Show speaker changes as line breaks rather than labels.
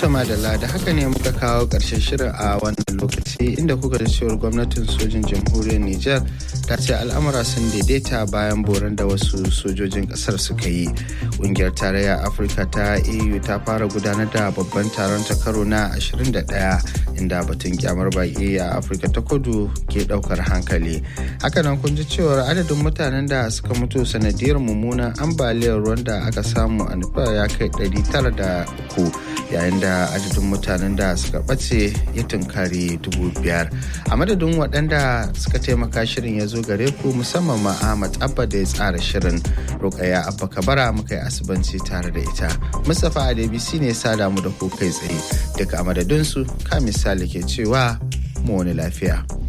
madalla da haka ne muka kawo ƙarshen shirin a wannan lokaci inda kuka da cewar gwamnatin sojin jamhuriyar Nijar ta ce al'amura sun daidaita bayan boran da wasu sojojin ƙasar suka yi. Ƙungiyar tarayya Afirka ta EU ta fara gudanar da babban taron ta karo na 21 inda batun kyamar baƙi a Afirka ta kudu ke ɗaukar hankali. Hakanan kun ji cewar adadin mutanen da suka mutu sanadiyar mummunan ambaliyar ruwan da aka samu a Nepal ya kai 903 yayin da adadin mutanen da suka ɓace ya tunkari dubu biyar a madadin waɗanda suka taimaka shirin ya zo gare ku musamman ma ahmad abba da ya tsara shirin rukaya abba kabara muka yi asibanci tare da ita mustapha adebisi ne sada mu da ku kai tsaye duka a madadinsu ka misali ke cewa mu wani lafiya